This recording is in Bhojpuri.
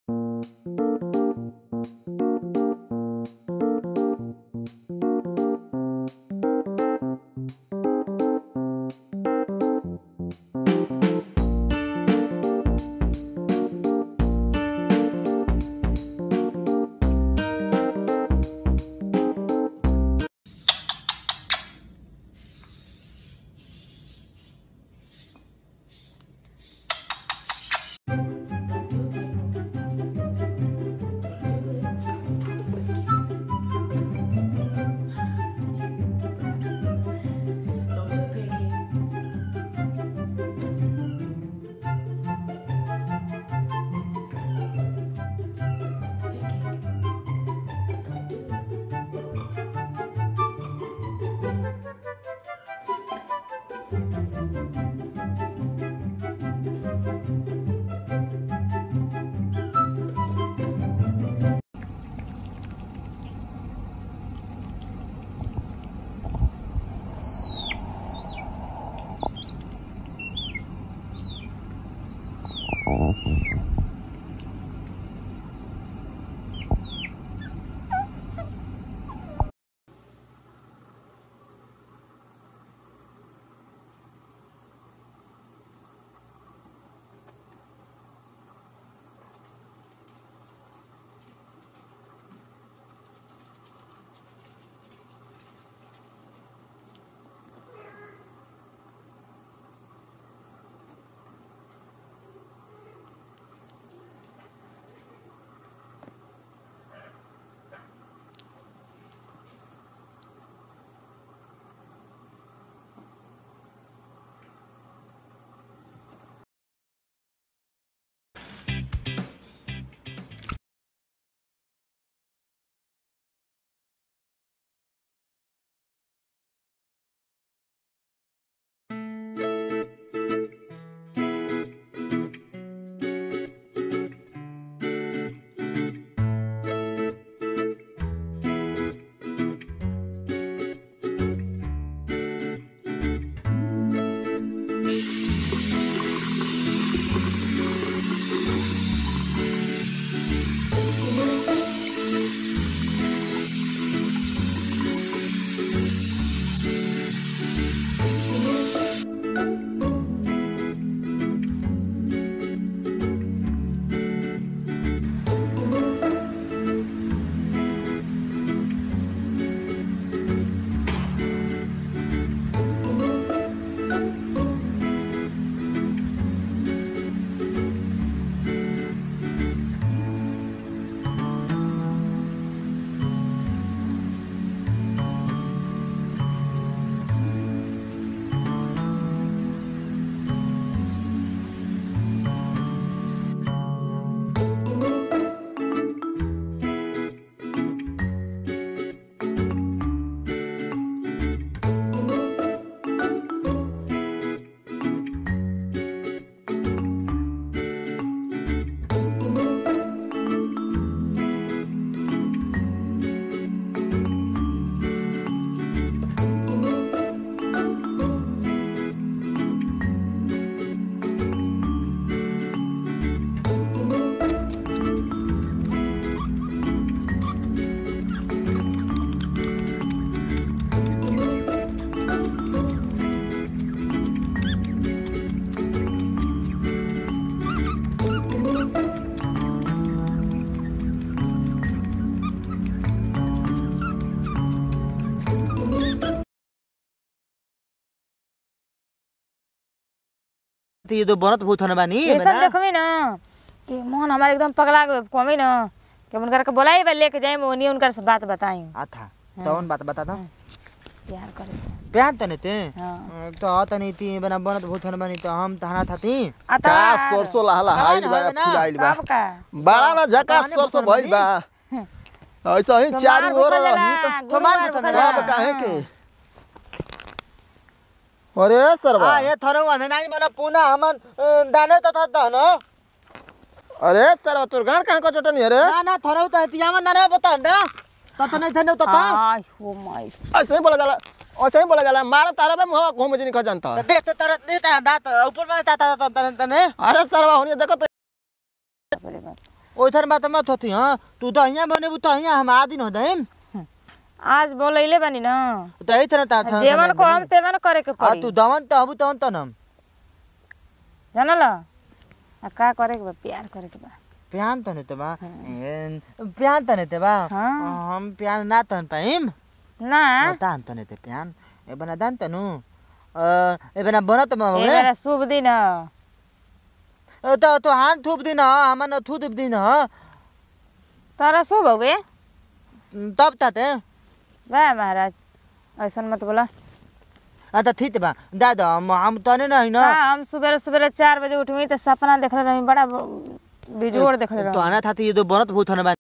तो ये तो बनत बहुत हन बानी ये सब बना। देखबी ना कि मोहन हमारे एकदम पगला गए कहबी ना कि उनकर के बोलाई बा लेके जाए ओनी उनकर से बात बताई आथा तौन बात बता दो प्यार करे से। प्यान तने ते हाँ। तो तनी ती बना बनत बहुत हन बानी तो हम तहना थाती आ का तार। सरसो लहला हाइल बा हवे ना, फुलाइल बा तब का बड़ा ना झका बताने सरसो बसन भइल बा ऐसा ही सोमवार चारू ओर भूखल रही तो जाला, सोमवार गुरुवार भूखल भूखल जाला। अब जाला। काहे के अरे सरवा आ ये थरो वने नानी बना पुना हमन अ, दाने तो था न अरे सरवा तोर गान कहाँ को चटनी अरे ना ना थरो तो तियामा ना रे बता ना तो तो नहीं थे तो तो आय हो माय ऐसे ही बोला जाला ऐसे ही बोला जाला मारा तारा बे मुंह घूम जनी खा जानता तो देख तो तरत नहीं था दांत ऊपर में ता ता ता तने तने अरे सरवा होनी देखो तो बाप रे बाप ओइथन बात मत होती हां तू तो यहाँ बने तो यहाँ हम आदिन हो दम आज बोलैले बानी न तो यही तरह ता जेवन को हम तेवन करे के आ पड़ी तू दवन त हबु तवन तनम जानल आ का करे के बा प्यार करे के बा प्यान तने त बा ए, प्यान तने त बा हाँ। हम प्यान ना तन पाइम ना तान तने त प्यान ए बना दान तनु अ ए बना बनत म ए होले बेरा शुभ दिन ह। ए, त तो हाथ थूप दिन हम न थू दीप दिन तोरा शुभ हो गए तब ताते बा महाराज ऐसन मत बोला आ त ठीक बा दादा हम हम तने नहीं ना हाँ हम सुबह सुबह चार बजे उठमी तो सपना देखले रही बड़ा बिजोड़ देखले तो रही आना था ये तो बनत बहुत होने बा